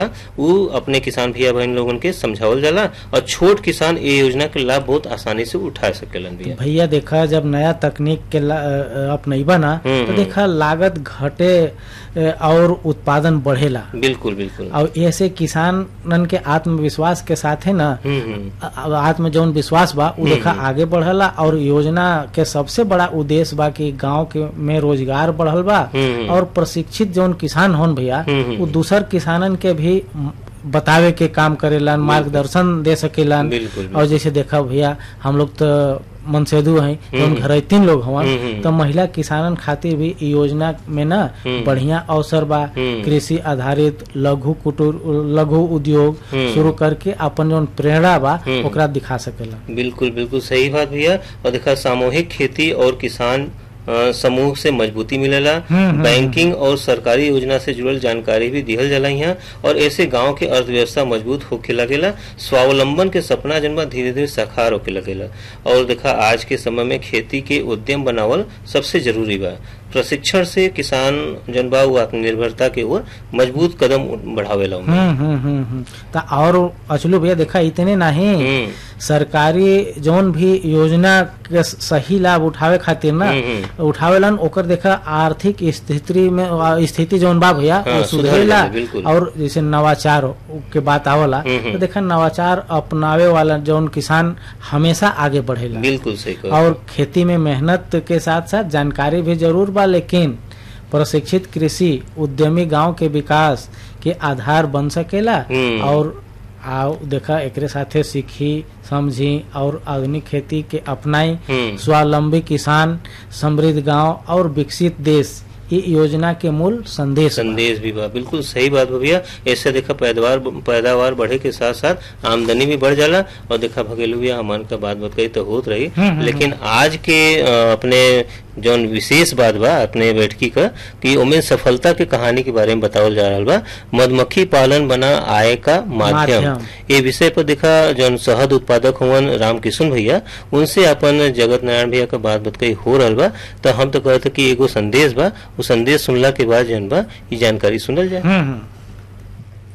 वो अपने किसान भैया बहन लोगन के समझावल जाला और छोट किसान ये योजना के लाभ बहुत आसानी से उठा सकेलन भैया भैया देखा जब नया तकनीक के ला- अ, अपनैबा ना हम्म, तो देखा लागत घटे अ, और उत्पादन बढ़ेला बिल्कुल बिल्कुल और ऐसे किसानन के आत्मविश्वास के साथ है ना हम्म हम्म अ- आत्म जौन विश्वास बा उ देखा आगे बढ़ला और योजना के सबसे बड़ा उद्देश्य बा कि गांव के में रोजगार बढ़ल बा हम्म। और प्रशिक्षित जौन किसान होन भैया हम्म, हम्म। वो दूसर किसानन के भी म, बतावे के काम करेलन मार्गदर्शन दे सकेलन बिल्कुल, और जैसे देखा भैया हम लोग तो मनसेदु हैं जौन घर तीन लोग हवन हम्म, हम्म। तो महिला किसानन खातिर भी इ योजना में ना हम्म। बढ़िया अवसर बा हम्म। कृषि आधारित लघु कुटीर लघु उद्योग हम्म। शुरू करके अपन जौन प्रेरणा बा हम्म। ओकरा दिखा सकेला बिल्कुल बिल्कुल सही बात भैया और देखा सामूहिक खेती और किसान अ, समूह से मजबूती मिलेला हम्म, बैंकिंग और सरकारी योजना से जुड़ल जानकारी भी दिहल जाला यहाँ और ऐसे गांव के अर्थव्यवस्था मजबूत होके लगेला स्वावलंबन के सपना जन बा धीरे धीरे साकार होके लगेला और देखा आज के समय में खेती के उद्यम बनावल सबसे जरूरी बा प्रशिक्षण से किसान जन बा वो आत्मनिर्भरता के ओर मजबूत कदम बढ़ावेला उनमें। हम्म हम्म हम्म हम्म। त और अचलू भैया देखा इतने नहीं हम्म सरकारी जौन भी योजना के सही लाभ उठावे खातिर ना हम्म, हम्म। उठावेलन ओकर देखा आर्थिक स्थिति में आ, स्थिति जौन बा भैया हाँ, वो सुधर सुधरेला जाला, बिल्कुल। और जैसे नवाचार के बात आवला हम्म, हम्म। तो देखा नवाचार अपनावे वाला जौन किसान हमेशा आगे बढ़ेला बिल्कुल सही कहा और खेती में मेहनत के साथ साथ जानकारी भी जरूर बा लेकिन प्रशिक्षित कृषि उद्यमी गांव के विकास के आधार बन सकेला हम्म। और आओ देखा एकरे साथे सीखी समझी और आधुनिक खेती के अपनाई हम्म स्वावलंबी किसान समृद्ध गांव और विकसित देश ये योजना के मूल संदेश बा। संदेश भी बा बिल्कुल सही बात बा भैया ऐसे देखा पैदावार पैदावार बढ़े के साथ साथ आमदनी भी बढ़ जाला और देखा भगेलू भैया हमान का बात बत कही तो होत रही हम्म, लेकिन आज के अ, अपने जौन विशेष बात बा अपने बैठकी का कि उमें सफलता के कहानी के बारे में बतावल जा रहा बा मधुमक्खी पालन बना आय का माध्यम माध्यम। ये विषय पर देखा जौन शहद उत्पादक हुवन रामकिशन भैया उनसे अपन जगत नारायण भैया का बात बत कही हो रहल बा तो हम तो कहते कि एगो संदेश बा वो संदेश सुनला के बाद जौन बा ये जानकारी सुनल जाए हम्म हम्म